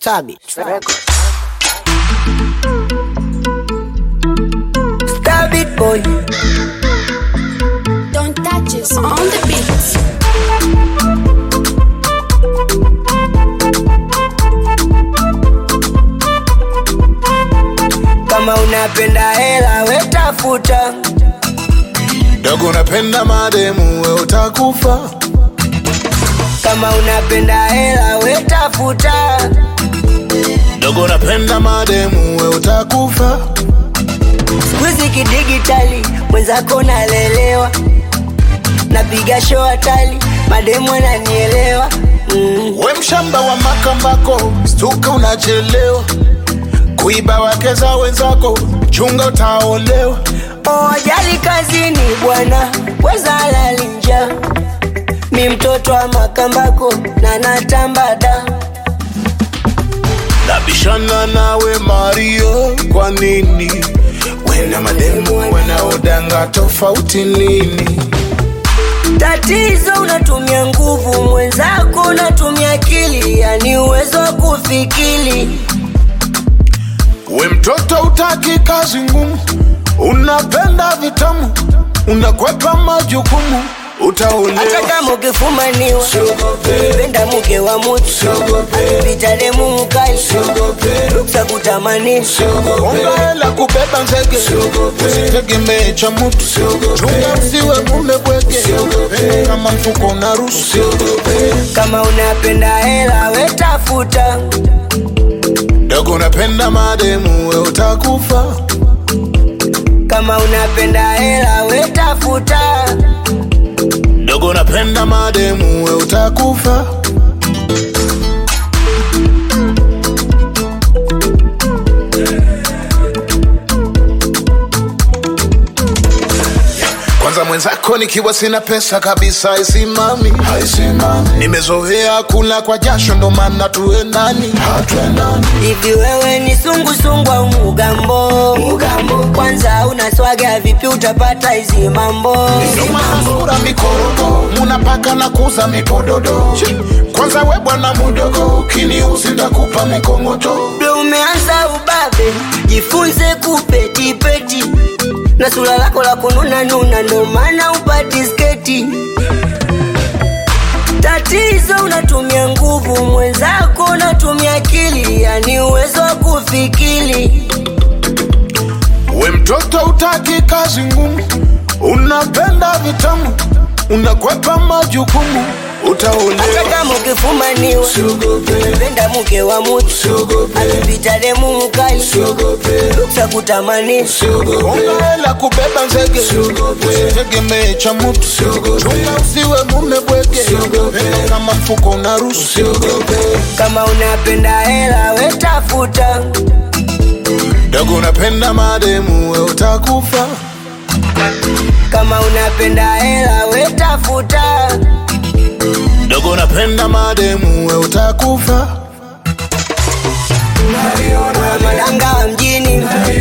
Stabit Records. Stabit boy. Don't touch us on the beat. Kama unapenda hela wetafuta, dogo unapenda mademu we utakufa kama unapenda hela wetafuta, dogo unapenda mademu we utakufa sikuizi kidigitali, mwenzako nalelewa, napiga show hatali, mademu ananielewa mm. we mshamba wa makambako stuka unachelewa kuiba wake za wenzako chunga utaolewa Oh, ajali kazini bwana, weza lali njaa. Mi mtoto wa makambako na natambada, nabishana nawe mario kwa nini wena mademu wanaodanga tofauti nini tatizo unatumia nguvu, mwenzako unatumia akili, yani uwezo wa kufikiri. we mtoto utaki kazi ngumu unapenda vitamu unakwepa majukumu Hata utaolewa kama ukifumaniwa, penda mke wa mutu, pita demu mkali, ruksa kutamanisha Onga hela kubeba nzege usitegemee cha mutu chunga usiwe mume bwege kama mfuko na rusi kama unapenda hela wetafuta, dogo unapenda mademu we utakufa kama unapenda hela wetafuta, dogo unapenda mademu we utakufa kwanza mwenzako nikiwa sina pesa kabisa haisimami nimezoea kula kwa jasho ndo maana tuendani hivi wewe ni sungusungu au mugambo? Mugambo kwanza unaswaga vipi utapata hizi mambo? nomasura mikorogo munapaka na kuza mipododo kwanza we bwana mudogo ukiniuzi ndakupa mikongoto Ndo umeanza ubabe, jifunze kupetipeti na sura lako la kununa nuna, ndo maana upati sketi. Tatizo unatumia nguvu, mwenzako unatumia akili, yani uwezo wa kufikiri. we mtoto utaki kazi ngumu unapenda vitamu unakwepa majukumu Hata utaolewa kama ukifumaniwa, penda mke wa mutu, akipita demu mkali, ruksa kutamanisha onga hela kubeba nzege usitegemee cha mutu chunga usiwe mume bwege kama mfuko una rusi kama unapenda hela wetafuta, dogo unapenda mademu we utakufa kama unapenda hela wetafuta, dogo unapenda mademu we utakufa madanga wa mjini